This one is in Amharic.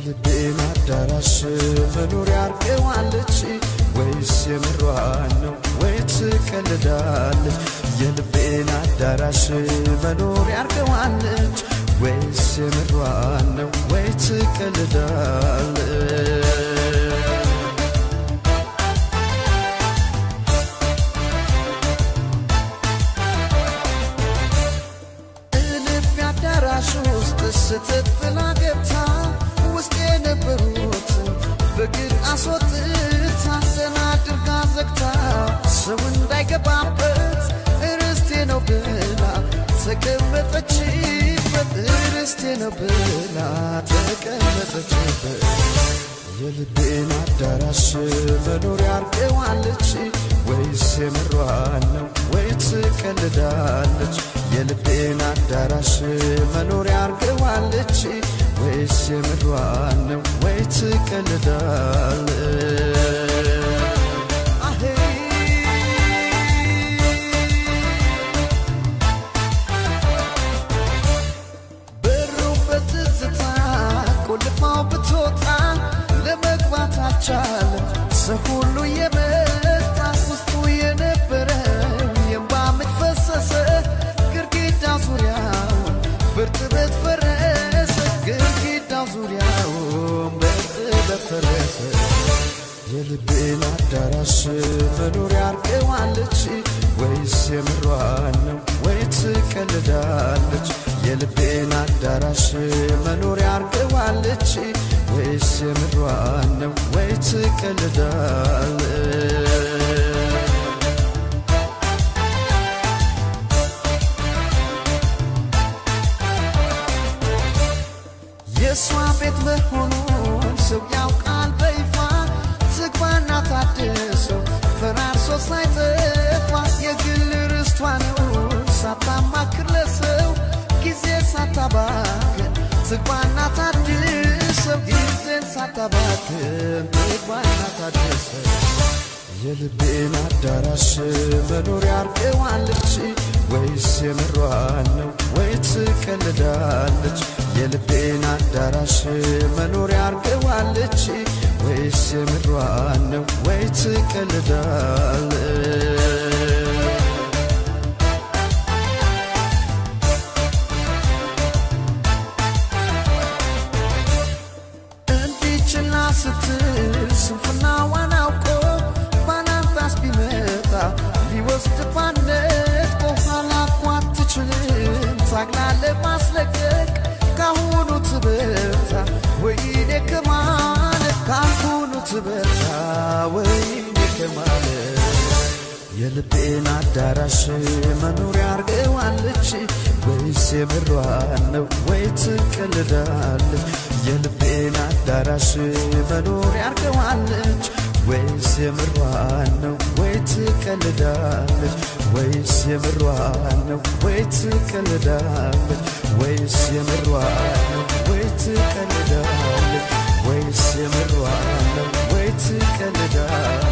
የልቤን አዳራሽ መኖሪያ አርገዋለች ወይስ የምሯን ነው ወይ ትቀልዳለች? የልቤን አዳራሽ መኖሪያ አርገዋለች ወይስ የምሯን ነው ወይ ትቀልዳለች? እልፍ አዳራሽ ውስጥ ስትት ብላ ገብታ ውስጥ የነበሩትን በግድ አስወጥታ ደህና አድርጋ ዘግታ ሰው እንዳይገባበት ርስቴ ነው ብላ ተቀመጠችበት ርስቴ ነው ብላ ተቀመጠችበት የልቤን አዳራሽ መኖሪያ አርገዋለች ወይስ የምሯን ነው ወይ ትቀልዳለች? የልቤን አዳራሽ መኖሪያ አርገዋለች ወይስ የምሯን ነው ወይ ትቀልዳለች? አሄ በሩ በትዝታ ቆልፋው ብትወጣ ለመግባት አልቻለም። ሰው ሁሉ የመጣ ውስጡ የነበረ የእንባ ምንጭ ፈሰሰ። ግድግዳ ዙሪያውን በእርጥበት ፈረሰ። ግድግዳ ዙሪያውን በእርጥበት ፈረሰ። የልቤን አዳራሽ መኖሪያ አርገዋለች ወይስ የምሯን ነው ወይ ትቀልዳለች? የልቤን አዳራሽ መኖሪያ አርገዋለች ወይስ የምሯን ነው ወይ ትቀልዳለች? የእሷ ቤት መሆኑን ሰው ያውቃል በይፋ ዝግባና ታድሰው ፈራርሶ ሳይጠፋ የግል ርስቷ ነው ሳታማክር ለሰው ጊዜ ሳታባክን ዝግባና ታድሰው ጊዜን ሳታባክን ዝግባና ታድሰው የልቤን አዳራሽ መኖሪያ አርገዋለች ወይስ የምሯን ነው ወይ ትቀልዳለች? የልቤን አዳራሽ መኖሪያ አርገዋለች ወይስ የምሯን ነው ወይ ትቀልዳለች? እንዲችላ ስትል ስንፍናዋን አውቆ ባላንጣስ ቢመጣ ሊወስድ ባነት በኋላ እኮ አትችልም ታግላ ለማስለቀቅ ካሁኑ ትበርታ ወይኔ ከማለት ካሁኑ ትበርታ ወይኔ ከማለት የልቤን አዳራሽ መኖሪያ አርገዋለች ወይስ የምሯን ነው ወይ ትቀልዳለች? የልቤን አዳራሽ መኖሪያ አርገዋለች ወይስ የምሯን ነው ወይ ትቀልዳለች? ወይስ የምሯን ነው ወይ ትቀልዳለች? ወይስ የምሯን ነው ወይ ትቀልዳለች? ወይስ የምሯን ነው ወይ ትቀልዳለች?